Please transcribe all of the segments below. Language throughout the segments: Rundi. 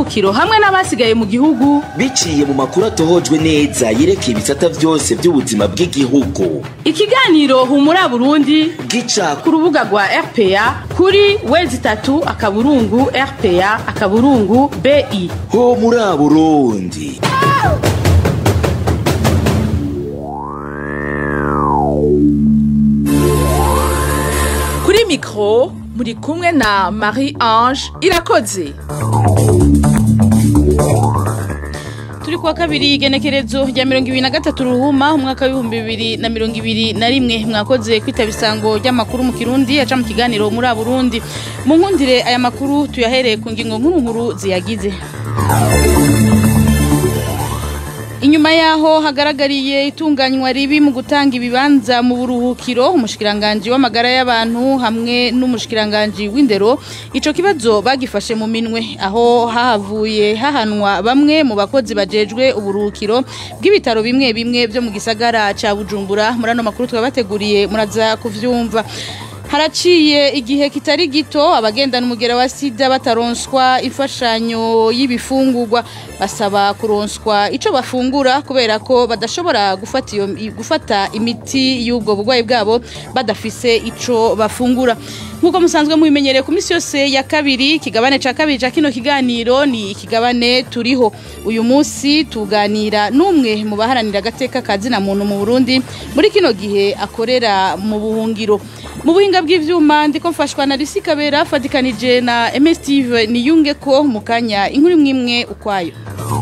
kiro hamwe n'abasigaye mu gihugu biciye mu makuru atohojwe neza yerekeye ibisata byose by'ubuzima bw'igihugu ikiganiro humura burundi gica ku rubuga rwa rpa kuri wezi itatu akaburungu rpa akaburungu bi ho muri burundi kuri mikoro muri kumwe na marie ange irakoze turi kuwa kabiri igenekerezo rya mirongo ibiri na gatatu ruhuma umwaka w'ibihumbi bibiri na mirongo ibiri na rimwe mwakoze kwitaba isango ry'amakuru mu kirundi aca mu kiganiro muri burundi mu nkundire aya makuru tuyahereye ku ngingo nkuru nkuru ziyagize inyuma yaho hagaragariye itunganywa ribi mu gutanga ibibanza mu buruhukiro umushikiranganji w'amagara y'abantu hamwe n'umushikiranganji w'indero ico kibazo bagifashe mu minwe aho hahavuye hahanwa bamwe mu bakozi bajejwe uburuhukiro bw'ibitaro bimwe bimwe byo mu gisagara ca Bujumbura muri ano makuru twabateguriye muraza kuvyumva haraciye igihe kitari gito abagendana umugera wa sida bataronswa imfashanyo y'ibifungurwa basaba kuronswa ico bafungura kubera ko badashobora gufata iyo gufata imiti y'ubwo burwayi bwabo badafise ico bafungura nk'uko musanzwe mubimenyereye ku minsi yose ya kabiri ikigabane ca kabiri ca kino kiganiro ni ikigabane turiho uyu munsi tuganira n'umwe mu baharanira agateka ka zina muntu mu Burundi muri kino gihe akorera mu buhungiro mu buhinga bw'ivyuma ndiko mfashwa na Lucy Kabera fatikanije na MS Steve niyunge ko mu kanya inkuru imwe ukwayo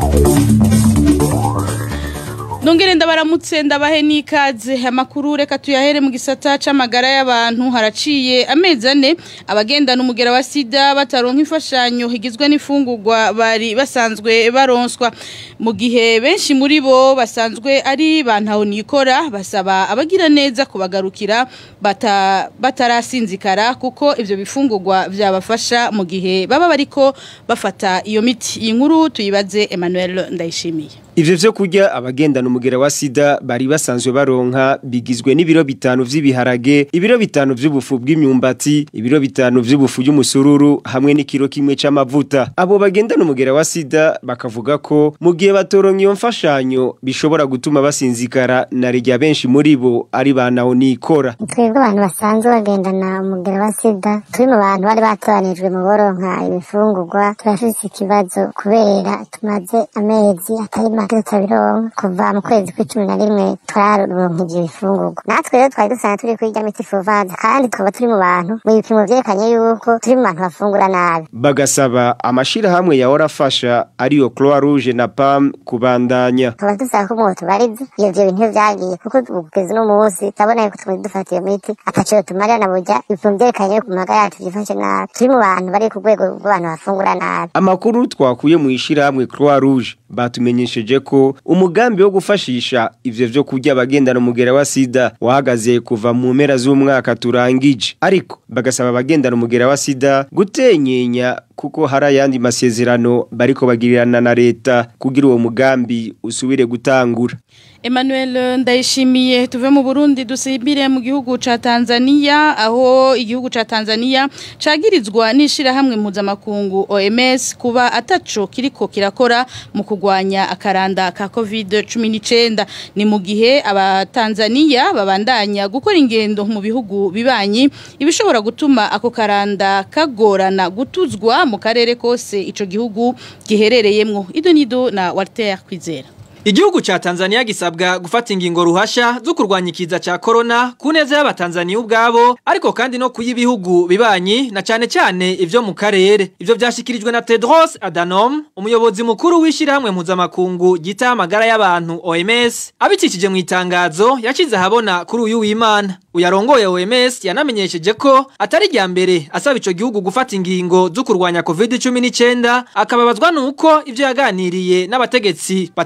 Nongere ndabaramutse ndabahe n'ikaze amakuru reka tuyahere mu gisata c'amagara y'abantu haraciye amezi ane abagendana umugera wa sida bataronka imfashanyo higizwe n'ifungurwa bari basanzwe baronswa mu gihe benshi muri bo basanzwe ari bantaho nikora basaba abagira neza kubagarukira bata, batarasinzikara kuko ivyo bifungurwa vyabafasha mu gihe baba bariko bafata iyo miti iyi nkuru tuyibaze Emmanuel Ndayishimiye Ivyo vyo kurya abagendana umugera wa sida bari basanzwe baronka bigizwe n'ibiro bitanu vy'ibiharage, ibiro bitanu vy'ubufu bw'imyumbati, ibiro bitanu vy'ubufu y'umusururu hamwe n'ikiro kimwe c'amavuta. Abo bagendana umugera wa sida bakavuga ko mu gihe batoronka iyo mfashanyo bishobora gutuma basinzikara na rya benshi muri bo ari banaho nikora. twebwe abantu basanzwe bagendana umugera wa sida turi mu bantu bari batoranijwe mu boronka ibifungurwa turafise ikibazo kubera tumaze amezi atari make tutabironka kuva mu kwezi kw'icumi na rimwe twararonka ivyo bifungurwa natwe rero twari dusanzwe turi kwirya miti fovaze kandi tukaba turi mu bantu mu bipimo vyerekanye yuko turi mu bantu bafungura nabi Bagasaba amashirahamwe yahora afasha ariyo Croix Rouge na PAM kubandanya. tukaba dusaba ko umuntu tubariza iyo vyo bintu vyagiye kuko kugeza uno munsi turabona yuko tumaze dufata iyo miti ataco tumarira na burya ibipimo vyerekanye yuko mu magara yacu vyifashe nabi turi mu bantu bari ku rwego rw'abantu bafungura nabi Amakuru twakuye mu ishirahamwe Croix Rouge batumenyesheje ko umugambi wo gufashisha ivyo vyo kurya abagendana umugera wa sida wahagaze kuva mu mpera z'umwaka turangije ariko bagasaba abagendana umugera wa sida gutenyenya kuko hari ayandi masezerano bariko bagirirana na leta kugira uwo mugambi usubire gutangura Emmanuel ndayishimiye tuve mu Burundi dusibire mu gihugu ca Tanzania aho igihugu ca Tanzania cagirizwa nishira hamwe mpuzamakungu OMS kuba ataco kiriko kirakora mu kugwanya akaranda ka COVID-19 ni mu gihe abatanzania babandanya gukora ingendo mu bihugu bibanyi ibishobora gutuma ako karanda kagorana gutuzwa mu karere kose ico gihugu giherereyemwo idonido na Walter Kwizera Igihugu cha Tanzania gisabwa gufata ingingo ruhasha zo kurwanya ikiza cha corona ku neza y'abatanzania ubwabo ariko kandi no kuyibihugu bibanyi na cyane cyane ivyo mu karere ivyo byashikirijwe na Tedros Adhanom umuyobozi mukuru w'ishirahamwe mpuzamakungu gita amagara y'abantu OMS abicishije mu itangazo yacize ahabona kuri uyu w'Imana uyarongoye OMS yanamenyesheje ko atari rya mbere asaba ico gihugu gufata ingingo zo kurwanya COVID-19 akababazwa nuko ivyo yaganiriye n'abategetsi batari bake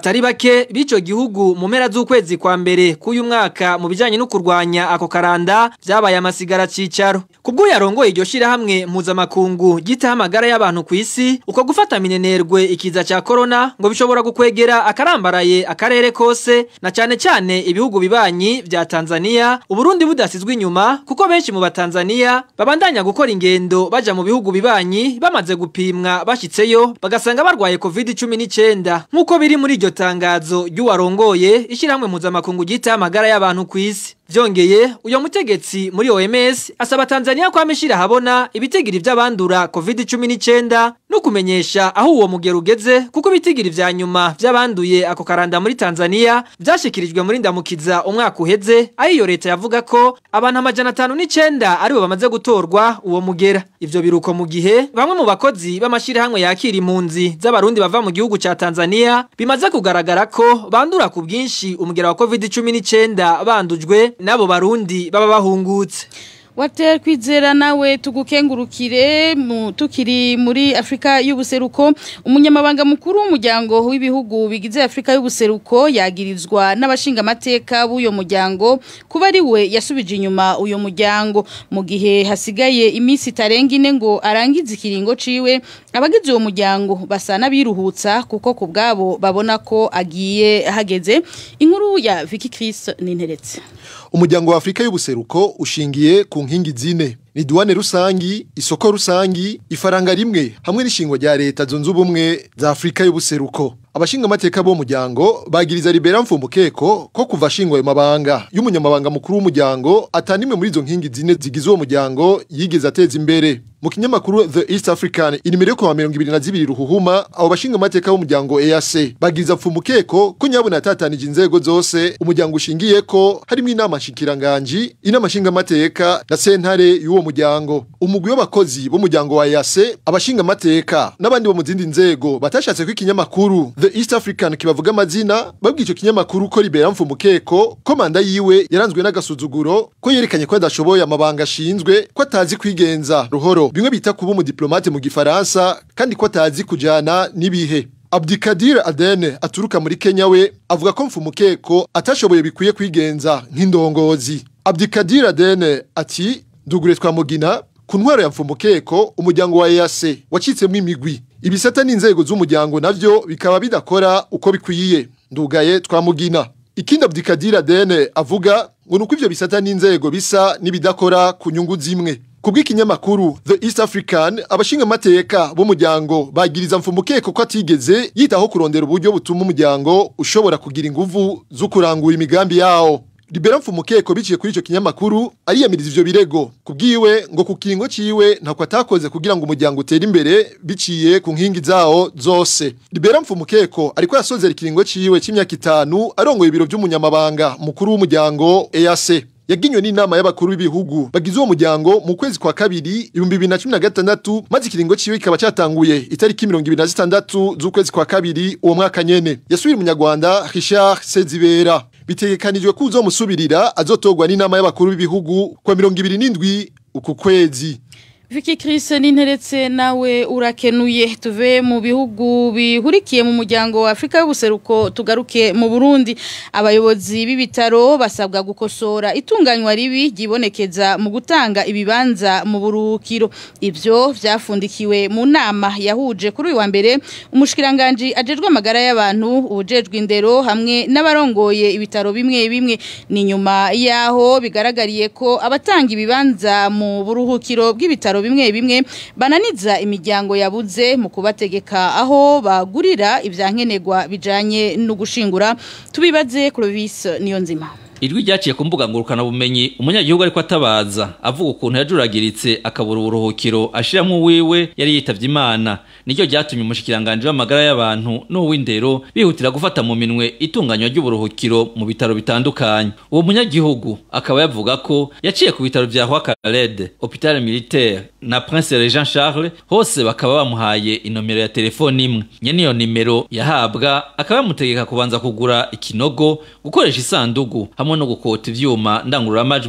bake b'ico gihugu mu mpera z'ukwezi kwa mbere k'uyu mwaka mu bijanye no kurwanya ako karanda vyabaye amasigara cicaro kubwo yarongoye iryo shirahamwe mpuzamakungu gita amagara y'abantu ku isi uko gufata minenerwe ikiza ca corona ngo bishobora gukwegera akarambaraye akarere kose na cane cane ibihugu bibanyi vya Tanzania Uburundi budasizwe inyuma kuko benshi mu batanzania babandanya gukora ingendo baja mu bihugu bibanyi bamaze gupimwa bashitseyo bagasanga barwaye covid 19 nkuko biri muri iryo tangazo ry'uwarongoye ishyirahamwe mpuzamakungu gita amagara y'abantu ku isi Vyongeye uyo mutegetsi muri OMS asaba Tanzania kwa mishira habona ibitigiri vy'abandura COVID-19 no kumenyesha aho uwo mugero ugeze kuko ibitigiri vya nyuma vy'abanduye ako karanda muri Tanzania vyashikirijwe muri ndamukiza umwaka uheze aho iyo leta yavuga ko abantu amajana atanu n'icenda aribo bamaze gutorwa uwo mugera ivyo biruko mu gihe bamwe mu bakozi b'amashirahamwe yakira impunzi z'abarundi bava mu gihugu ca Tanzania bimaze kugaragara ko bandura ku bwinshi umugera wa COVID-19 bandujwe nabo barundi baba bahungutse Water kwizera nawe tugukengurukire mu tukiri muri Afrika y'ubuseruko umunyamabanga mukuru w'umuryango w'ibihugu bigize Afrika y'ubuseruko yagirizwa n'abashinga amateka b'uyo muryango kuba ari we yasubije inyuma uyo muryango mu gihe hasigaye iminsi itarenga ine ngo arangize ikiringo ciwe abagize uwo muryango basa n'abiruhutsa kuko ku bwabo babona ko agiye hageze inkuru ya Vicky Chris ninteretse umuryango wa Afrika y'ubuseruko ushingiye ku nkingi zine ni duwane rusangi isoko rusangi ifaranga rimwe hamwe n'ishingwa rya leta zunze ubumwe za Afrika y'ubuseruko abashinga amateka bo muryango bagiriza Libera Mfumukeko ko kuva shingwa ayo mabanga y'umunyamabanga mukuru w'umuryango atanimwe muri izo nkingi zine zigize uwo muryango yigeze ateza imbere mu kinyamakuru The East African inimero yo kwa 22 ruhuhuma abo bashinga amateka b'umuryango EAC bagiriza Mfumukeko ko nyabona atatanije inzego zose umuryango ushingiye ko harimo inama nshikiranganje inama shinga amateka na sentare y'uwo muryango umugwi w'abakozi b'umuryango wa EAC abashinga amateka n'abandi bo mu zindi nzego batashatse ko ikinyamakuru The East African kibavuga amazina babwiye ico kinyamakuru ko Libera Mfumukeko ko manda yiwe yaranzwe n'agasuzuguro ko yerekanye ko adashoboye amabanga ashinzwe ko atazi kwigenza ruhoro bimwe bita kuba umudiplomate mu gifaransa kandi ko atazi kujana n'ibihe Abdikadir Adene aturuka muri Kenya we avuga ko Mfumukeko atashoboye bikwiye kwigenza nk'indongozi Abdikadir Adene ati ndugure twa mugina ku ntwaro ya Mfumukeko umuryango wa EAC wacitsemo imigwi ibisata n'inzego z'umuryango navyo bikaba bidakora uko bikwiye ndugaye twamugina ikindi Abdikadir Adene avuga ngo nuko ivyo bisata n'inzego bisa n'ibidakora ku nyungu zimwe kubw'ikinyamakuru The East African abashinga amateka b'umuryango bagiriza mfumukeko ko atigeze yitaho kurondera uburyo butuma umuryango ushobora kugira inguvu zo kurangura imigambi yawo Libera mfumukeko biciye kuri ico kinyamakuru ariyamiriza ivyo birego kubwiwe ngo ku kiringo ciwe ntako atakoze kugira ngo umuryango utere imbere biciye ku nkingi zawo zose Libera mfumukeko ariko yasozera ikiringo ciwe c'imyaka itanu arongoye ibiro vy'umunyamabanga mukuru w'umuryango EAC yaginywe n'inama y'abakuru b'ibihugu bagize uwo muryango mu kwezi kwa kabiri ibihumbi bibiri na cumi na gatandatu maze ikiringo ciwe kikaba catanguye itariki mirongo ibiri na zitandatu z'ukwezi kwa kabiri uwo mwaka nyene yasubiye umunyarwanda Richard Sezibera bitegekanijwe ko uzomusubirira azotogwa n'inama y'abakuru b'ibihugu kwa mirongo ibiri n'indwi uku kwezi Vicky Chris ninteretse nawe urakenuye tuve mu bihugu bihurikiye mu muryango wa Afrika y'ubuseruko tugaruke mu Burundi abayobozi b'ibitaro basabwa gukosora itunganywa ribi gibonekeza mu gutanga ibibanza mu burukiro ivyo vyafundikiwe mu nama yahuje kuri uyu wa mbere umushikiranganje ajejwe amagara y'abantu ubujejwe indero hamwe n'abarongoye ibitaro bimwe bimwe ni nyuma yaho bigaragariye ko abatanga ibibanza mu buruhukiro bw'ibitaro bimwe bimwe bananiza imiryango yabuze mu kubategeka aho bagurira ivyankenerwa bijanye no gushingura tubibaze Clovis niyo nzima Ijwi ryaciye ku mbuga ngurukana bumenyi umunyagihugu ariko atabaza avuga ukuntu yajuragiritse akabura uburuhukiro ashiramwo wiwe yari yitavye Imana nicyo ryatumye umushikiranganje w'amagara y'abantu n'uw'indero bihutira gufata mu minwe itunganywa ry'uburuhukiro mu bitaro bitandukanye uwo munyagihugu akaba yavuga ko yaciye ku bitaro vya Roi Khaled Hôpital Militaire na Prince Jean Charles hose bakaba bamuhaye inomero ya telefone imwe nyene iyo nimero yahabwa akaba yamutegeka kubanza kugura ikinogo gukoresha isandugu hamwe no gukota ivyuma ndangururamajwi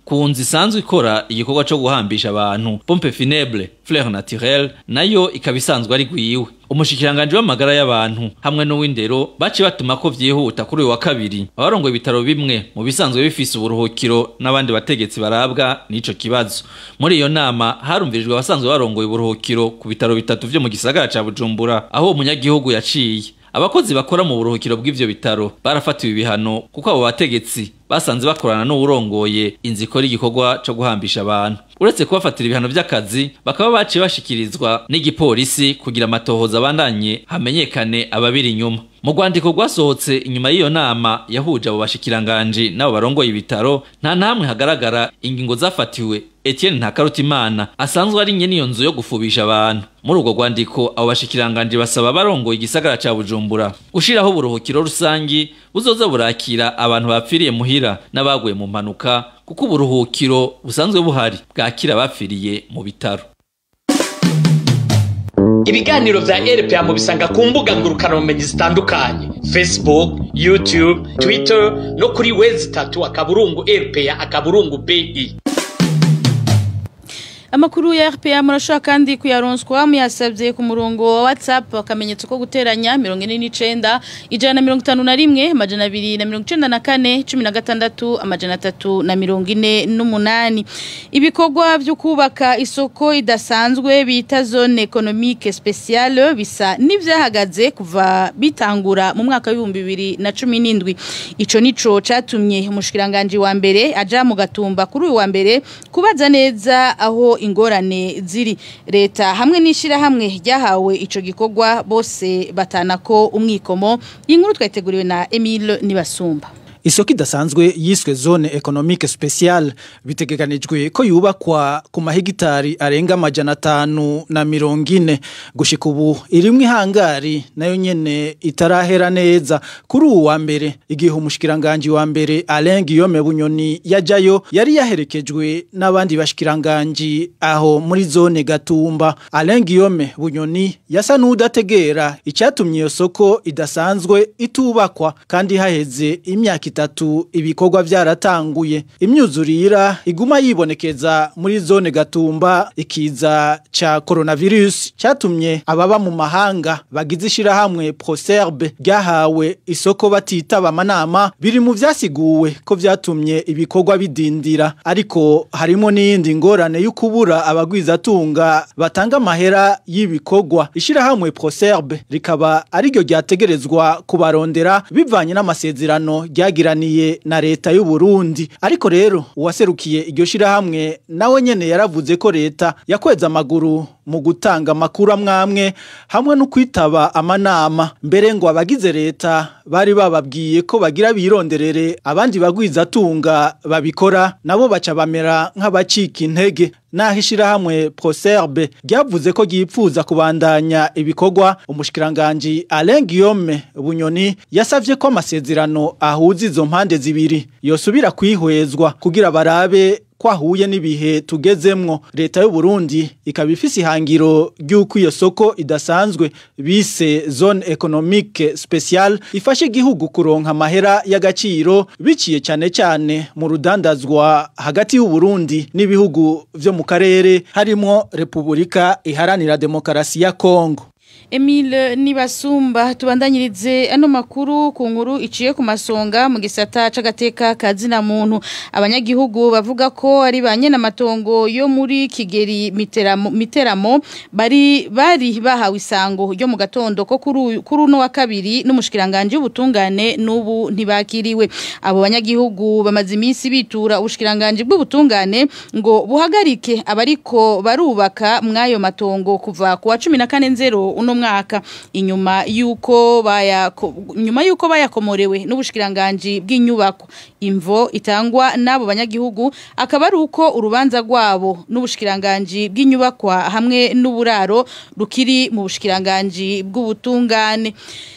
ku nzu isanzwe ikora igikorwa co guhambisha abantu pompe funèbre fleur naturelle nayo ikaba isanzwe ari gwiwe umushikiranganje w'amagara y'abantu hamwe n'uw'indero baci batuma ko vyihuta kuri uyu wa kabiri abarongoye ibitaro bimwe mu bisanzwe bifise uburuhukiro n'abandi bategetsi barabwa n'ico kibazo muri iyo nama harumvirijwe abasanzwe barongoye uburuhukiro ku bitaro bitatu vyo mu gisagara ca bujumbura aho umunyagihugu yaciye abakozi bakora mu buruhukiro bw'ivyo bitaro barafatiwe ibihano kuko abo bategetsi basanze bakorana n'uwurongoye inzu ikora igikorwa co guhambisha abantu uretse kubafatira ibihano vy'akazi bakaba baciye bashikirizwa n'igipolisi kugira amatohoza abandanye hamenyekane ababiri inyuma mu rwandiko rwasohotse inyuma y'iyo nama yahuje abo bashikiranganji n'abo barongoye ibitaro nta namwe hagaragara ingingo zafatiwe Etienne Ntakarutimana asanzwe ari nye niyo nzu yo gufubisha abantu muri urwo rwandiko abo bashikiranganji basaba barongoye igisagara ca Bujumbura gushiraho uburuhukiro rusangi buzoza burakira abantu bapfiriye muhira n'abaguye mu mpanuka kuko uburuhukiro busanzwe buhari bwakira abapfiriye mu bitaro ibiganiro vya rpa mubisanga ku mbuga ngurukanabumenyi zitandukanye facebook youtube twitter no kuri wezi itatu akaburungu rpa akaburungu bi Amakuru ya RPA murashobora kandi kuyaronswa muyasabye ku murongo wa WhatsApp akamenyetso ko guteranya 49 ijana na mirongo itanu na rimwe amajana abiri na mirongo icenda na kane cumi na gatandatu amajana atatu na mirongo ine n'umunani ibikorwa byo kubaka isoko idasanzwe bita zone economique speciale bisa n'ivyahagaze kuva bitangura mu mwaka w'ibihumbi bibiri na cumi n'indwi ico nico catumye umushikiranganje wa mbere aja mu gatumba kuri uyu wa mbere kubaza neza aho ingorane ziri leta hamwe n'ishyirahamwe ryahawe icyo gikorwa bose batana ko umwikomo iyi nkuru twayiteguriwe na Emile Nibasumba Isoko idasanzwe yiswe zone economique speciale bitegekanijwe ko yubakwa ku mahegitari arenga amajana atanu na mirongo ine gushika ubu irimwe ihangari nayo nyene itarahera neza kuri uwu wa mbere igihe umushikiranganje wa mbere Alain Guillaume Bunyoni yajayo yari yaherekejwe n'abandi bashikiranganje aho muri zone Gatumba Alain Guillaume Bunyoni yasa n'udategera icyatumye iyo soko idasanzwe itubakwa kandi haheze imyaka itatu ibikorwa byaratanguye imyuzurira iguma yibonekeza muri zone gatumba ikiza ca coronavirus cyatumye ababa mu mahanga bagize ishirahamwe Proserbe ryahawe isoko batitaba amanama biri mu vyasiguwe ko vyatumye ibikorwa bidindira ariko harimo n'iyindi ngorane y'ukubura abagwizatunga batanga amahera y'ibikorwa ishirahamwe Proserbe rikaba ariryo ryategerezwa kubarondera bivanye n'amasezerano ryagiraniye na leta y'u Burundi ariko rero uwaserukiye iryo shirahamwe nawe nyene yaravuze ko leta yakweza amaguru mu gutanga amakuru amwamwe hamwe no kwitaba amanama mbere ngo abagize leta bari bababwiye ko bagira bironderere abandi bagwizatunga babikora nabo baca bamera nk'abacika intege naho ishirahamwe Proserbe ryavuze ko ryipfuza kubandanya ibikorwa umushikiranganje Alain Guillaume Bunyoni yasavye ko amasezerano ahuza izo mpande zibiri yosubira kwihwezwa kugira barabe kwahuye n'ibihe tugezemwo leta y'u Burundi ikaba ifise ihangiro ry'uko iyo soko idasanzwe bise zone economique speciale ifashe igihugu kuronka amahera y'agaciro biciye cyane cyane mu rudandazwa hagati y'u Burundi n'ibihugu vyo mu karere harimo Republika iharanira demokarasi ya Kongo Emile Nibasumba tubandanyirize ano makuru ku nkuru iciye ku masonga mu gisata c'agateka kazina muntu abanyagihugu bavuga ko ari banye n'amatongo yo muri Kigeri Miteramo Miteramo bari bari bahawe isango ryo mu gatondo ko kuri uno wa kabiri n'umushikiranganje w'ubutungane n'ubu ntibakiriwe abo banyagihugu bamaze iminsi bitura ubushikiranganje bw'ubutungane ngo buhagarike abariko barubaka mwayo matongo kuva ku wa 14 uno mwaka inyuma yuko baya nyuma yuko bayakomorewe n'ubushikiranganje bw'inyubako imvo itangwa nabo banyagihugu akaba ari uko urubanza rwabo n'ubushikiranganje bw'inyubakwa hamwe n'uburaro rukiri mu bushikiranganje bw'ubutungane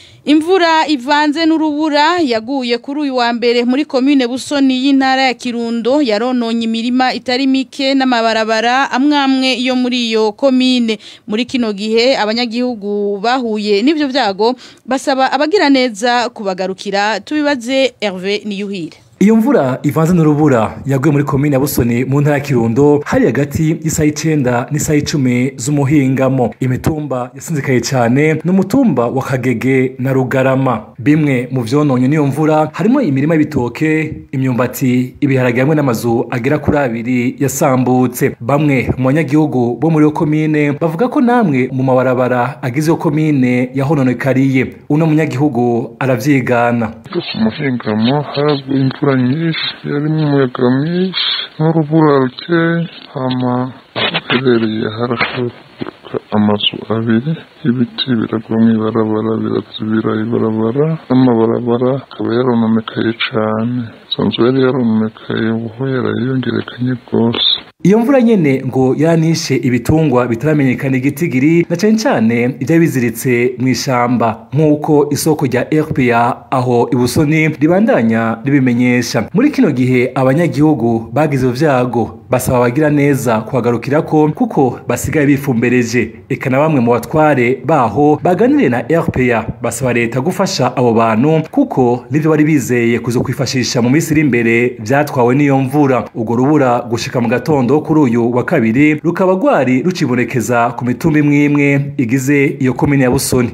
Imvura ivanze n'urubura yaguye kuri uyu wa mbere muri commune Busoni y'intara ya Kirundo yarononye imirima itari mike n'amabarabara amwamwe yo muri iyo commune muri kino gihe abanyagihugu bahuye n'ivyo vyago basaba abagira neza kubagarukira tubibaze Hervé Niyuhire iyo mvura ivanze n'urubura yaguye muri komine ya busoni mu ntara ya kirundo hari hagati y'isaha icenda n'isaha icumi z'umuhingamo imitumba yasinzikaye cyane n'umutumba wa kagege na rugarama bimwe mu vyononye n'iyo mvura harimo imirima y'ibitoke imyumbati ibiharage hamwe n'amazu agera kuri abiri yasambutse bamwe mu banyagihugu bo muri iyo komine bavuga ko namwe mu mabarabara agize iyo komine yahononekariye uno munyagihugu aravyigana umuhingamo haraguye imvura nyinshi yarimo umuyaga mwinshi n'urubura rukeya hama herereye harashoboka amazu abiri ibiti biragwa mu ibarabara birazibira ibarabara n'amabarabara akaba yarononekaye cane izo nzu yari yarononekaye ubu yarayiyongerekanye rwose iyo mvura nyene ngo yanishe ibitungwa bitaramenyekana igitigiri na cane cane ivyari biziritse mw'ishamba nk'uko isoko rya RPA aho ibusoni ribandanya ribimenyesha muri kino gihe abanyagihugu bagize vyago basaba abagira neza kuhagarukirako kuko basigaye bifumbereje eka na bamwe mu batware baho baganiriye na RPA basaba leta gufasha abo bantu kuko nivyo bari bizeye kuzo kwifashisha mu minsi iri imbere vyatwawe n'iyo mvura urwo rubura gushika mu gatondo kuri uyu wa kabiri rukaba rwari rucibonekeza ku mitumba imwe imwe igize iyo komine ya Busoni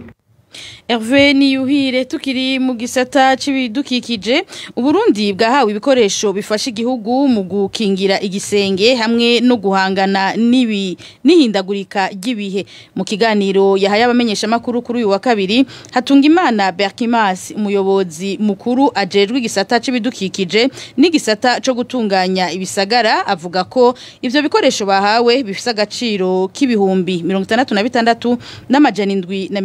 Hervé Niyuhire tukiri mu gisata c'ibidukikije Uburundi bwahawe ibikoresho bifasha igihugu mu gukingira igisenge hamwe no guhangana nibi nihindagurika ry'ibihe mu kiganiro yahaye abamenyesha makuru kuri uyu wa kabiri hatunga imana Berkimas umuyobozi mukuru ajejwe igisata c'ibidukikije n'igisata co gutunganya ibisagara avuga ko ivyo bikoresho bahawe bifise agaciro k'ibihumbi 66 n'amajana 7 na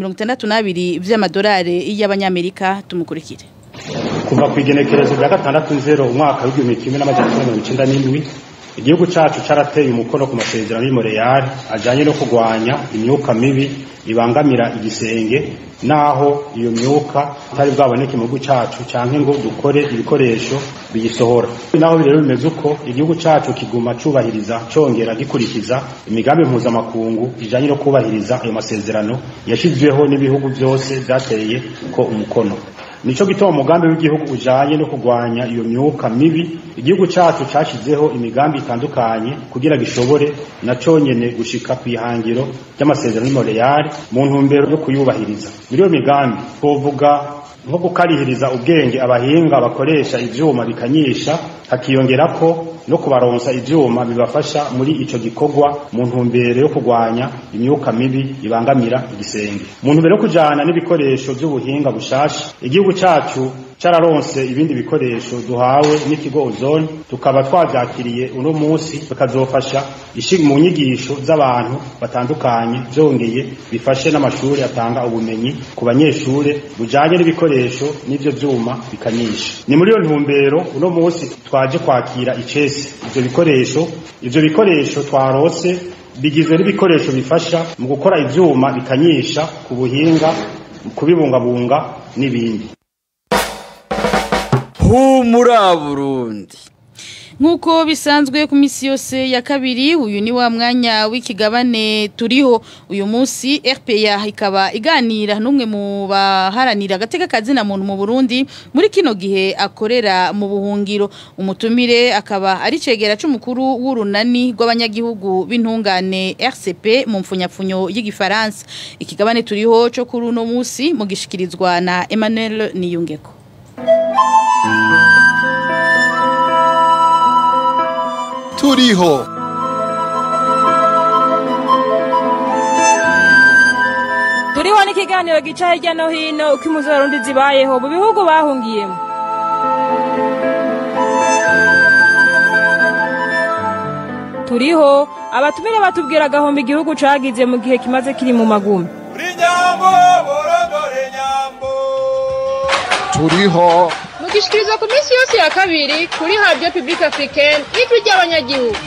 62 vy'amadolari y'abanyamerika tumukurikire kuva ku igenekerezo rya gatandatu nzero umwaka w'igihumbi kimwe n'amajana cyenda mirongo icyenda n'indwi igihugu cacu carateye umukono ku masezerano y'imoreyari ajanye no kurwanya imyuka mibi ibangamira igisenge naho iyo myuka itari bwaboneke mu gihugu cacu canke ngo dukore ibikoresho biyisohora naho rero bimeze uko igihugu cacu kiguma cubahiriza congera gikurikiza imigambi mpuzamakungu ijanye no kubahiriza ayo masezerano yashizweho n'ibihugu vyose vyateye ko umukono nico gituma umugambi w'igihugu ujanye no kurwanya iyo myuka mibi igihugu cacu cashizeho imigambi itandukanye kugira gishobore na conyene gushika kwihangiro ry'amasezerano y'Imontreal mu ntumbero yo kuyubahiriza muri iyo migambi twovuga nko gukarihiriza ubwenge abahinga bakoresha ivyuma bikanyisha hakiyongerako no kubaronsa ivyuma bibafasha muri ico gikorwa mu ntumbero yo kurwanya imyuka mibi ibangamira igisenge mu ntumbero yo kujana n'ibikoresho vy'ubuhinga bushasha igihugu cacu cararonse ibindi bikoresho duhawe n'ikigo ozone tukaba twavyakiriye uno munsi bikazofasha ishi mu nyigisho z'abantu batandukanye vyongeye bifashe n'amashuri atanga ubumenyi ku banyeshure bujanye n'ibikoresho n'ivyo vyuma bikanyisha ni muri iyo ntumbero uno munsi twaje kwakira icese ivyo bikoresho ivyo bikoresho twarose bigizwe n'ibikoresho bifasha mu gukora ivyuma bikanyisha ku buhinga kubibungabunga n'ibindi humura Burundi Nkuko bisanzwe ku misi yose ya kabiri uyu ni wa mwanya w'ikigabane turiho uyu munsi RPA ikaba iganira n'umwe mu baharanira agateka kazina muntu mu Burundi muri kino gihe akorera mu buhungiro umutumire akaba ari cegera c'umukuru w'urunani rw'abanyagihugu b'intungane RCP mu mfunyapfunyo y'igifaransa ikigabane turiho cyo kuri uno munsi mu gishikirizwa na Emmanuel Niyungeko turiho turiho n'ikiganiro gica hirya no hino uko impuzu z'abarundi zibayeho mu bihugu bahungiyemo turiho abatumire batubwira agahombo igihugu cagize mu gihe kimaze kiri mu magumi turiho mugishikiriza ku minsi yose ya kabiri kuri radio public africaine ijwi ry'abanyagihugu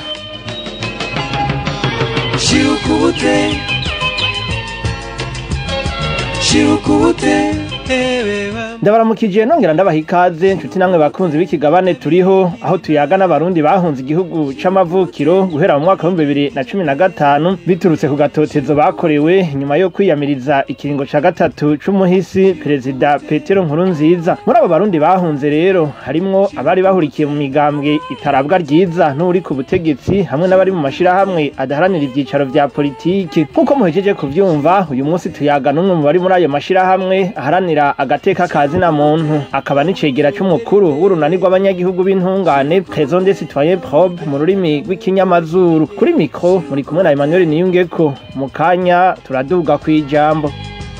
shirukubute shirukubute ndabaramukije nongera ndabaha ikaze nshuti namwe bakunzi b'ikigabane turiho aho tuyaga n'abarundi bahunze igihugu c'amavukiro guhera mu mwaka w'ibihumbi bibiri na cumi na gatanu biturutse ku gatotezo bakorewe nyuma yo kwiyamiriza ikiringo ca gatatu c'umuhisi perezida petero nkurunziza muri abo barundi bahunze rero harimwo abari bahurikiye mu migambwe itarabwa ryiza n'uri ku butegetsi hamwe n'abari mu mashirahamwe adaharanira ivyicaro vya politiki nk'uko muhejeje kuvyumva uyu munsi tuyaga n'umwe mu bari muri ayo mashirahamwe aharanira agateka ka zina muntu akaba n'icegera c'umukuru w'urunani rw'abanyagihugu b'intungane Présent des citoyens probe mu rurimi rw'ikinyamazuru kuri mikro muri kumwe na Emmanuel Niyungeko mu kanya turaduga kwijambo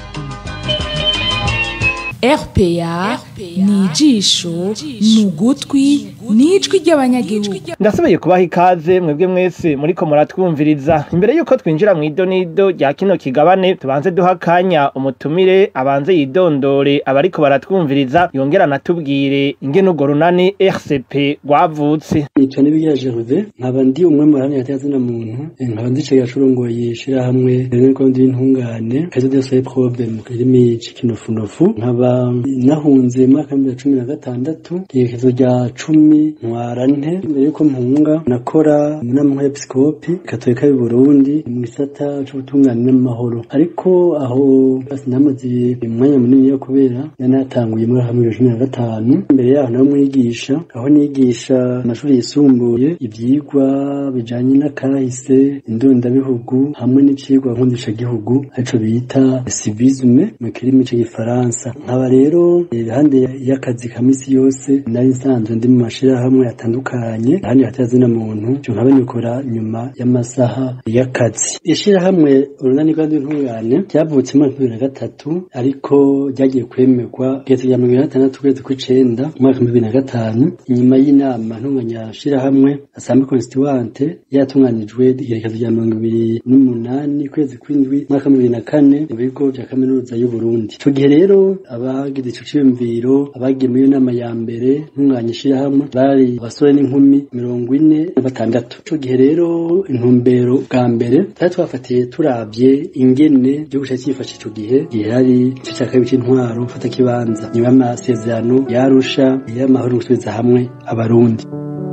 RPA ni ijisho ni ugutwi ni ijwi ry'abanyagihugu ndasubiye kubaha ikaze mwebwe mwese muriko muratwumviriza imbere yuko twinjira mu idonido rya kino kigabane tubanze duha akanya umutumire abanze yidondore abariko baratwumviriza yongera anatubwire ingene urwo runani RCP rwavutse nitwa nibigira Gervais nkaba ndi umwe mu baharanira atazina muntu nkaba ndi cega curongoye ishirahamwe rero ndi intungane kazo de soye problem mu kirimi c'ikinofunofu nkaba nahunze mu mwaka wa cumi na gatandatu iherezo rya cumi ntwarante mbere yuko mpunga nakora mu nama y'episkopi katolika y'u Burundi mu gisata c'ubutungane n'amahoro ariko aho sinamaze umwanya munini yo kubera nanatanguye muri hamwe ya cumi na gatanu imbere yaho nawe mwigisha aho nigisha amashuri yisumbuye ivyigwa bijanye n'akahise indondabihugu hamwe n'icigwa nkundishagihugu arico bita civisme mu kirimi c'igifaransa nkaba rero iruhande y'akazi ka misi yose nari nsanzwe ndi mu mashirahamwe atandukanye ahandi hatazina muntu cyo nkaba nikora nyuma y'amasaha y'akazi ishirahamwe urunani rw'intungane ryavutse mu mwaka bibiri na gatatu ariko ryagiye kwemerwa kugeza rya mirongo itandatu ukwezi kw'icenda mu mwaka bibiri na gatanu inyuma y'inama ntunganya shirahamwe asambe constituante yatunganijwe igerekezo rya mirongo ibiri n'umunani kwezi kw'indwi mwaka bibiri na kane mu bigo vya kaminuza y'u Burundi ico gihe rero abagize ico ciyumviro abagiye muri iyo nama ya mbere ntunganya ishirahamwe bari abasore n'inkumi mirongo ine na batandatu ico gihe rero intumbero bwa mbere twari twafatiye turavye ingene igihugu cari cifashe ico gihe gihe hari ico ca kabiri c'intwaro gufata kibanza nyuma y'amasezerano yarusha y'amahoro gusubiza hamwe abarundi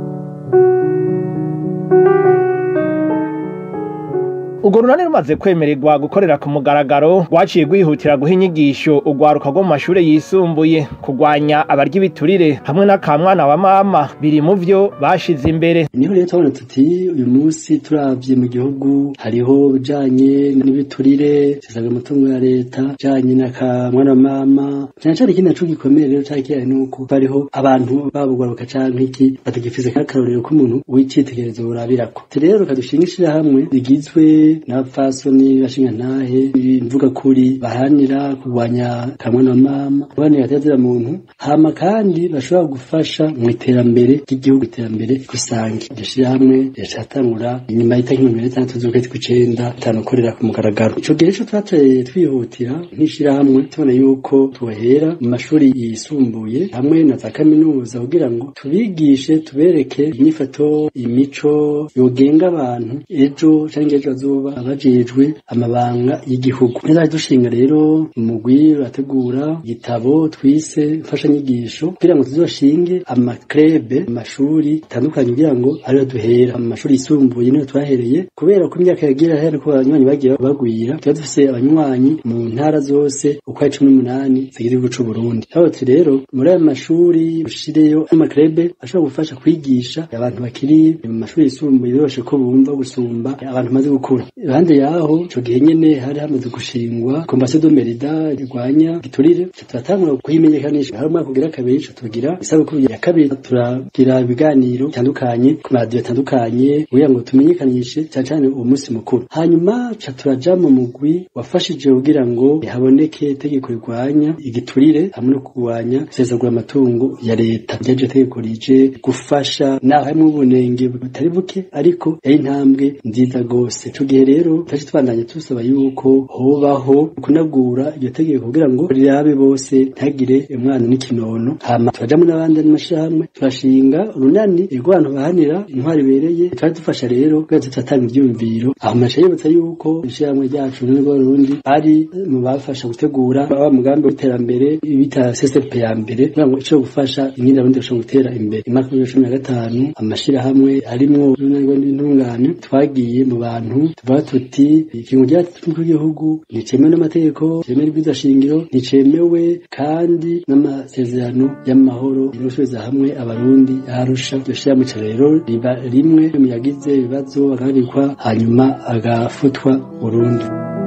urwo runani rumaze kwemererwa gukorera ku mugaragaro rwaciye rwihutira guha inyigisho urwaruka rwo mu mashure yisumbuye kurwanya abarya ibiturire hamwe n'akamwana wa mama biri mu vyo bashize imbere niho rero turabona tuti uyu munsi turavye mu gihugu hariho bijanye n'ibiturire sisaga umutungo ya leta bijanye n'akamwana wa mama cyane cyane ikindi naco gikomeye rero cari kihari nuko hariho abantu babugwaruka canke iki batagifise k'akarorero k'umuntu w'icitegererezo burabirako rero kadushinga ishirahamwe rigizwe n'abapfasoni bashinga ntahe imvuga kuri baharanira kurwanya kamwana wa mama baharanira atazira muntu hama kandi bashobora gufasha mu iterambere ry'igihugu iterambere rusange iryo shirahamwe riracatangura inyuma y'itariki mirongo ine n'itandatu z'ukwezi kw'icenda tanokorera ku mugaragaro ico gihe co twateye twihutira nk'ishirahamwe tubona yuko tubahera mu mashuri yisumbuye hamwe na za kaminuza kugira ngo tubigishe tubereke inyifato imico yogenga abantu ejo canke ejo bazoba abajejwe amabanga y'igihugu neza dushinga rero umugwi urategura igitabo twise mfashanyigisho kugira ngo tuzoshinge amakrebe amashuri atandukanye kugira ngo ariyo duhera mu mashuri yisumbuye niyo twahereye kubera ko imyaka yagira hera ko abanywanyi bagiye bagwira tuba dufise abanywanyi mu ntara zose uko ari cumi n'umunani zigize igihugu c'u Burundi aho rero muri ayo mashuri ushireyo amakrebe ashobora gufasha kwigisha abantu bakiri mu mashuri yisumbuye biroshe ko bumva gusumba abantu bamaze gukura iruhande yaho ico gihe nyene hari hamaze gushingwa komisiyo do merida irwanya giturire turatangura kuyimenyekanisha hari umwaka ugira kabiri ico tugira isabukuru ya kabiri turagira ibiganiro bitandukanye ku maradiyo atandukanye kugira ngo tumenyekanishe cyane cyane uwo munsi mukuru hanyuma ca turaja mu mugwi wafashije kugira ngo haboneke itegeko rirwanya igiturire hamwe no kurwanya isesagura amatungo ya leta ryaje tegeko rije gufasha naho harimwo ubunenge butari buke ariko yari intambwe nziza gose ico gihe gihe rero twaje twandanye tusaba yuko hobaho kunagura iryo tegeko kugira ngo rirabe bose ntagire umwana n'ikinono hama turajamwo n'abandi n'amashirahamwe turashinga urunani rw'abantu bahanira intwari ibereye twari dufasha rero kugira tutatanga ivyumviro aho masha yibutsa yuko ishirahamwe ryacu n'urwo rundi ari mu bafasha gutegura wa mugambi w'iterambere bita CSP ya mbere kugira ngo ico gufasha ingenda rundi bashobora gutera imbere imyaka ya cumi na gatanu amashirahamwe arimwo urunani rw'intungane twagiye mu bantu tuvuga tuti ikintu ryatumwe igihugu nticemewe n'amategeko cemewe n'ibwiza shingiro nticemewe kandi n'amasezerano y'amahoro yo gusubiza hamwe abarundi arusha iryo shirahamwe ico rero riba rimwe mu yagize ibibazo agahagarikwa hanyuma agafutwa burundu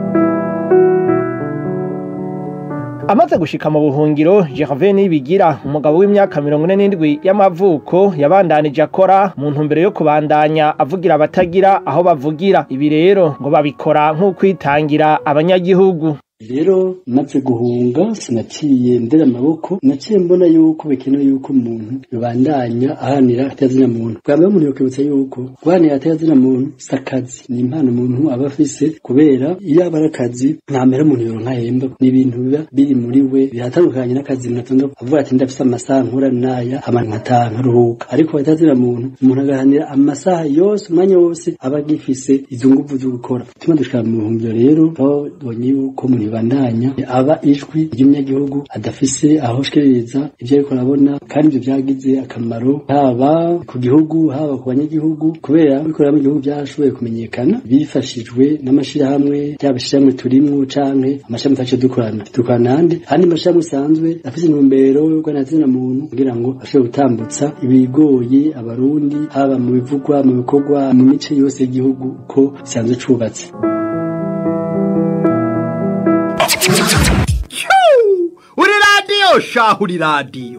amaze gushika mu buhungiro Gervais Nibigira umugabo w'imyaka mirongo ine n'indwi y'amavuko yabandanije akora mu ntumbero yo kubandanya avugira abatagira aho bavugira ibi rero ngo babikora nk'ukwitangira abanyagihugu rero maze guhunga sinaciye ndera amaboko naciye mbona yuko bikenewe yuko umuntu yobandanya ahanira atazina muntu bwa mbere umuntu yokwibutsa yuko guhanira atazina muntu si akazi ni impano umuntu aba afise kubera iyo aba ari akazi nta mbere umuntu yoronka ahemba ni ibintu biba biri muri we biratandukanye n'akazi umuntu atonda avuga ati ndafise amasaha nkora n'aya hama nkataha nkaruhuka ariko atazina muntu umuntu agahanira amasaha yose umwanya wose aba agifise izo nguvu zo gukora tuma dushika mu buhungiro rero aho tubonye yuko umuntu bandanya aba ijwi ry'umunyagihugu adafise aho shikiriza ivyo ariko arabona kandi ivyo vyagize akamaro haba ku gihugu haba ku banyagihugu kubera bikorera mu gihugu byarashoboye kumenyekana bifashijwe n'amashirahamwe ryaba ishirahamwe turimwo canke amashirahamwe twaciye dukorana dukorana handi handi amashirahamwe asanzwe afise intumbero yo guhanazina muntu kugira ngo ashobore gutambutsa ibigoye abarundi haba mu bivugwa mu bikorwa mu mice yose y'igihugu uko bisanzwe cubatse uri radiyo shaho uri radiyo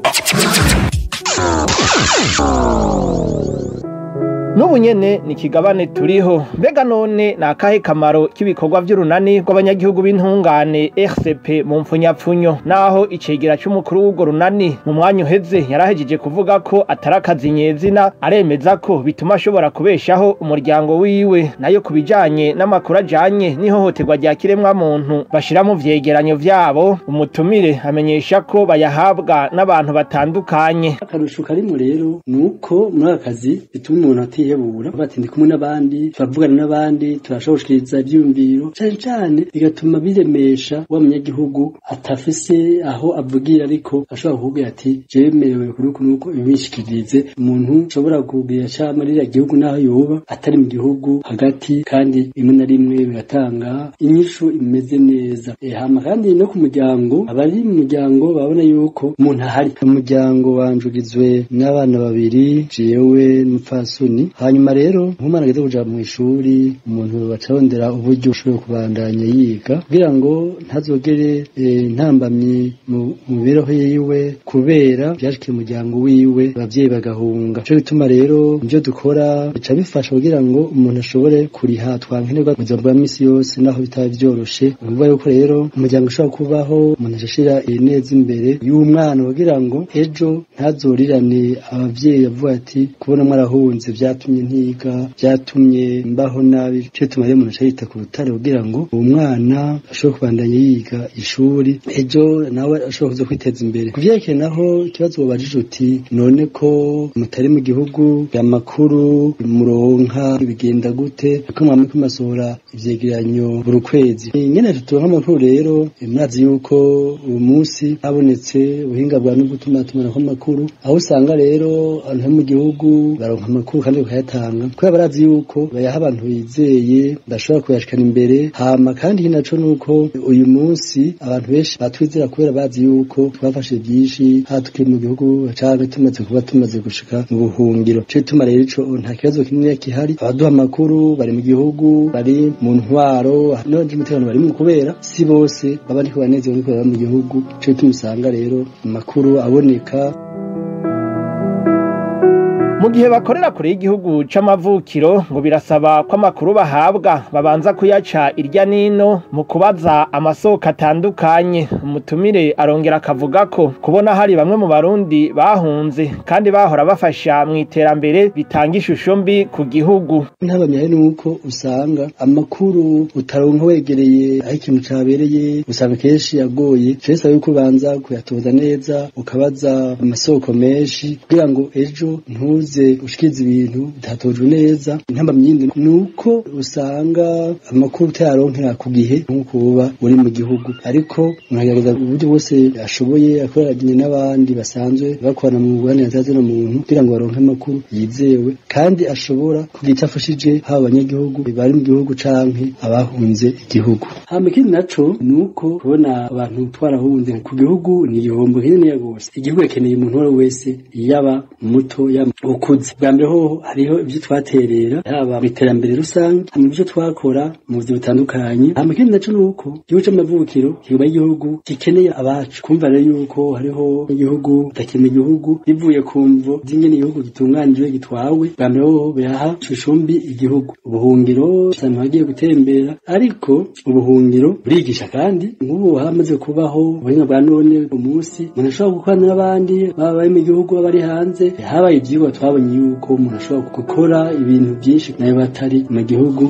n'ubu nyene ni ikigabane turiho mbega none ni akahe kamaro k'ibikorwa vy'urunani rw'abanyagihugu b'intungane rcp mu mpfunyapfunyo naho icegera c'umukuru w'urwo runani mu mwanya uheze yarahejeje kuvuga ko atari akazi nyezina aremeza ko bituma ashobora kubeshaho umuryango wiwe nayo ku bijanye n'amakuru ajanye n'ihohoterwa rya kiremwamuntu bashira mu vyegeranyo vyabo umutumire amenyesha ko bayahabwa n'abantu batandukanye akarusho karimo rero ni uko muri aka kazi bituma umuntu atihebura bati ndi kumwe n'abandi turavugana n'abandi turashobora gushikiriza ivyiyumviro cane cane bigatuma biremesha wa munyagihugu atafise aho avugira ariko ashobora kukubwira ati jewe merewe kuri uku nuko ibishikirize umuntu ashobora kubwira cama ririya gihugu naho yoba atari mu gihugu hagati kandi rimwe na rimwe bigatanga inyishu imeze neza e, hama kandi no ku muryango abari mu muryango babona yuko umuntu ahari umuryango wanjurizwe n'abana babiri jewe n'umupfasoni hanyuma rero nk'umwana ageze kuja mu ishuri umuntu bacarondera uburyo ushobora kubandanya yiga kugira ngo ntazogere eh, ntambamyi mu mu mibereho yiwe kubera vyashikiye umuryango wiwe abavyeyi bagahunga nico gituma rero ivyo dukora bica bifasha kugira ngo umuntu ashobore kuriha twankenerwa mu buzima bwa misi yose naho bitaba vyoroshe ni ukuvuga yuko rero umuryango ushobora kubaho umuntu ashashira neza imbere y'umwana kugira ngo ejo ntazorirane abavyeyi avuga ati kubona mwarahunze vyatumye ntiga vyatumye mbaho nabi nico gituma rero umuntu aca yita ku rutare kugira ngo uwo mwana ashobore kubandanya yiga ishuri ejo nawe ashobora kuza kwiteza imbere ku vyerekeye naho ikibazo wabajije uti none ko mutari mu gihugu amakuru muronka bigenda gute ko mwamwe kumasohora ivyegeranyo buri kwezi nyene tuturonka amakuru rero mwazi yuko uyu munsi habonetse ubuhinga bwa no gutuma tumanako amakuru aho usanga rero abantu bo mu gihugu baronka amakuru kandi bakayatanga kubera barazi yuko bayaha abantu bizeye bashobora kuyashikana imbere hama kandi naco nuko uyu munsi abantu benshi batwizera kubera bazi yuko twafashe byinshi haba tukiri mu gihugu canke tumaze kuba tumaze gushika mu buhungiro nico gituma rero ico nta kibazo kinini gihari abaduha amakuru bari mu gihugu bari mu ntwaro n'abandi umutekano barimwo kubera si bose baba ariko banezerewe no kubera mu gihugu nico gituma usanga rero amakuru aboneka mu gihe bakorera kure y'igihugu c'amavukiro ngo birasaba ko amakuru bahabwa babanza kuyaca irya nino mu kubaza amasoko atandukanye umutumire arongera akavuga ko kubona hari bamwe mu barundi bahunze kandi bahora bafasha mu iterambere bitanga ishusho mbi ku gihugu ntabamyaye nuko usanga amakuru utaronka wegereye aho ikintu cabereye usanga kenshi yagoye cesa yuko ubanza kuyatoza neza ukabaza amasoko menshi kugira ngo ejo ntuze ushikize ibintu bitatojwe neza intamba myindi nuko usanga amakuru utayaronkera ku gihe nk'uko uba uri mu gihugu ariko unagerageza uburyo bwose ashoboye akoranye n'abandi basanzwe bakorana mu bubanire no muntu kugira ngo baronke amakuru yizewe kandi ashobora kugira icyo afashije haba abanyagihugu bari mu gihugu canke abahunze igihugu hama ikindi naco ni uko kubona abantu twarahunze ku gihugu ni igihombo kininiya gose igihugu gikeneye umuntu uwo ari we wese yaba muto yaba ukuze bwa mbere hoho hariho ibyo twaterera haba mu iterambere rusange mu byo twakora mu buzima butandukanye hama ikindi naco ni uko igihugu c'amavukiro kiba igihugu gikeneye abacu kumva rero yuko hariho igihugu udakeneye igihugu bivuye ku mvo z'ingene igihugu gitunganijwe gitwawe bwa mbere hoho biraha ishusho igihugu ubuhungiro usanga hagiye gutembera ariko ubuhungiro burigisha kandi nk'ubu hamaze kubaho ubuhinga bwa none umunsi umuntu ashobora gukorana n'abandi baba bari mu gihugu baba bari hanze habaye ibyigwa twabonye yuko umuntu ashobora gukora ibintu byinshi nayo batari mu gihugu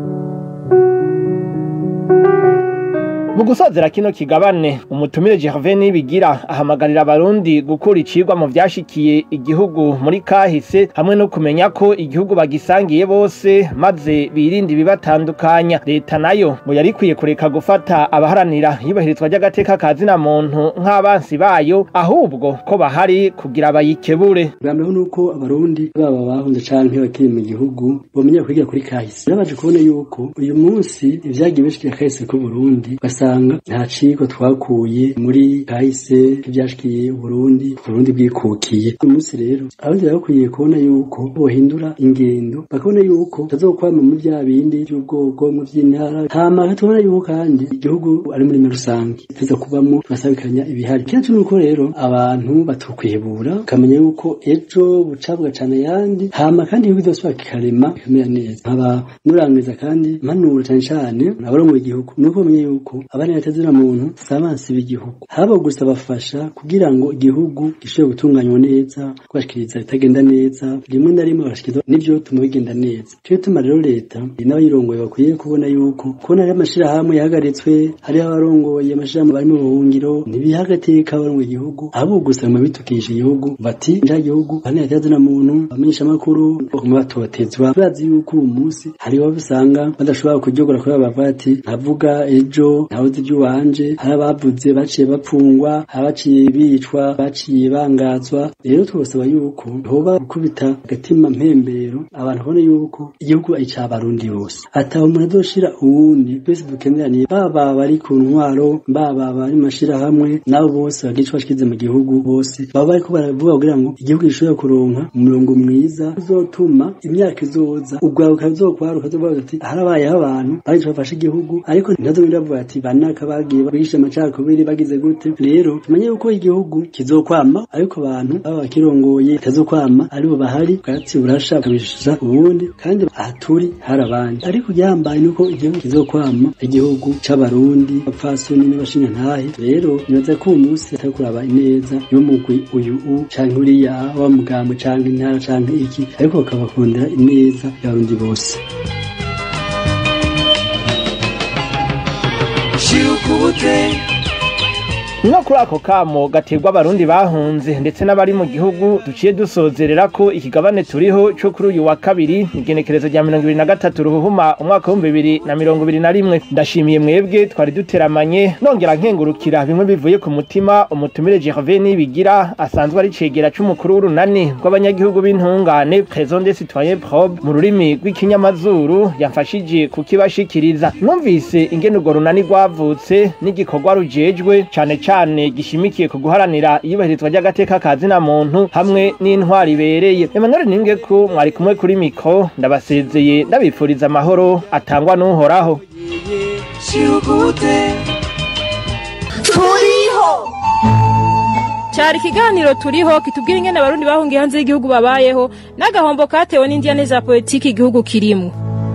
mu gusozera kino kigabane umutumire Gervais Nibigira ahamagarira abarundi gukura icigwa mu vyashikiye igihugu muri kahise hamwe no kumenya ko igihugu bagisangiye bose maze birinde ibibatandukanya leta nayo ngo yarikwiye kureka gufata abaharanira yubahirizwa ry'agateka ka zina muntu nk'abansi bayo ahubwo ko bahari kugira bayikebure bwambeho nuko abarundi baba bahunze canke bakiri mu gihugu bomenya kwigira kuri kahise birabaje kubona yuko uyu munsi ivyagiye bishikira kahise ku Burundi basanga nta cigwa twakuye muri kahise ivyashikiye Burundi Burundi bwikukiye uyu munsi rero abarundi bakwiye kubona yuko bohindura ingendo bakabona yuko tazokwama mu bya bindi by'ubwoko mu vy'intara hama tubona yuko kandi igihugu ari muri rusange tuza kubamo tubasabikanya ibihari kenshi nuko rero abantu batokwihebura ukamenya yuko ejo buca bugacana ayandi hama kandi igihugu cyose kikarema kikamera neza nkaba nurangiza kandi mpanura cane cane abarongoye igihugu nuko bamenye yuko abana batazira muntu sabansi b'igihugu haba gusa bafasha kugira ngo igihugu gishobore gutunganywa neza kubashikiriza bitagenda neza rimwe na rimwe bagashikiriza n'ivyo tuma bigenda neza cyo tuma rero leta n'abayirongoye bakwiye kubona yuko kubona ari amashirahamwe yahagaritswe hariho abarongoye amashirahamwe bari mu buhungiro ntibihagateka abarongoye igihugu ahubwo gusa mu bitukisha igihugu bati nja gihugu abana batazira muntu bamenyesha amakuru baguma batotezwa turazi yuko uyu munsi hariho usanga badashobora kuryogora kubera bavuga ati ntavuga ejo ntabuze iby'uwanje hari abavuze baciye bapfungwa abaciye bicwa baciye bangazwa rero twosaba yuko hoba gukubita agatima mpembero abantu babone yuko igihugu ari icy'abarundi bose ataho umuntu azoshira uwundi twese dukeneraniye baba bari ku ntwaro baba bari mu mashirahamwe nabo bose bagira ico bashikize mu gihugu bose baba bariko baravuga kugira ngo igihugu gishobore kuronka umurongo mwiza uzotuma imyaka izoza ugwaruka ruzokwaruka uzovuga ati harabayeho abantu bari bafashe igihugu ariko ntazobindi bavuga ati banaka bagiye bigisha amacakubiri bagize gute rero tumenye yuko igihugu kizokwama ariko abantu baba bakirongoye kitazokwama aribo bahari bwatsi burasha bakabishisha ubundi kandi aha turi hari abandi ariko igihambaye nuko igihugu kizokwama igihugu c'abarundi abapfasoni n'abashinga ntahe rero nibaza ko uyu munsi atari kuraba ineza y'umugwi uyu u canke uriya wa mugambo canke intara canke iki ariko bakabakundira ineza y'abarundi bose no kuri ako kamo gaterwa abarundi bahunze ndetse n'abari mu gihugu duciye dusozerera ko ikigabane turiho cyo kuri uyu wa kabiri igenekerezo rya mirongo ibiri na gatatu ruhuhuma umwaka w'ibihumbi bibiri na mirongo ibiri na rimwe ndashimiye mwebwe twari duteramanye nongera nkengurukira bimwe bivuye ku mutima umutumire Gervais Nibigira asanzwe ari cegera c'umukuru w'urunani rw'abanyagihugu b'intungane Président des citoyens probe mu rurimi rw'ikinyamazuru yamfashije kukibashikiriza numvise ingene urwo runani rwavutse n'igikorwa rujejwe cane cane gishimikiye ku guharanira iyubahirizwa ry'agateka ka zina muntu hamwe n'intwari ibereye Emmanuel Ninge ko mwari kumwe kuri mikro ndabasezeye ndabipfuriza amahoro atangwa n'uhoraho turiho cyari ikiganiro turiho kitubwira ingene abarundi bahungiye hanze y'igihugu babayeho n'agahombo katewe n'indiyane za politiki igihugu kirimo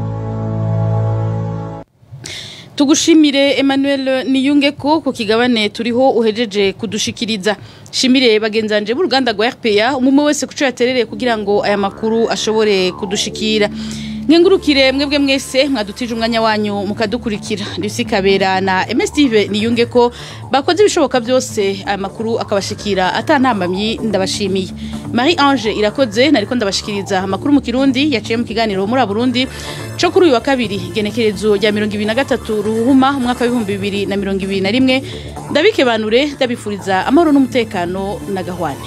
tugushimire Emmanuel Niyungeko ku kigabane turiho uhejeje kudushikiriza shimire bagenzanje b'uruganda rwa RPA umwe wese kuco yaterereye kugira ngo aya makuru ashobore kudushikira nkengurukire mwebwe mwese mwadutije umwanya wanyu mukadukurikira Lucy Kabera na MSTV Niyungeko bakoze ibishoboka byose aya makuru akabashikira atanambamyi ndabashimiye Marie Ange irakoze nariko ndabashikiriza amakuru mu Kirundi yaciye mu kiganiro muri Burundi cyo kuri uyu wa kabiri genekerezo rya 2023 ruhuma umwaka wa 2021 ndabike banure ndabifuriza amahoro n'umutekano na gahwane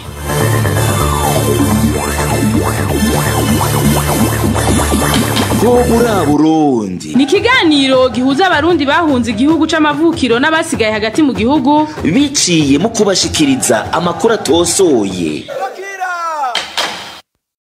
bwo muri Burundi ni ikiganiro gihuza abarundi bahunze igihugu c'amavukiro n'abasigaye hagati mu gihugu biciye mu kubashikiriza amakuru atosoye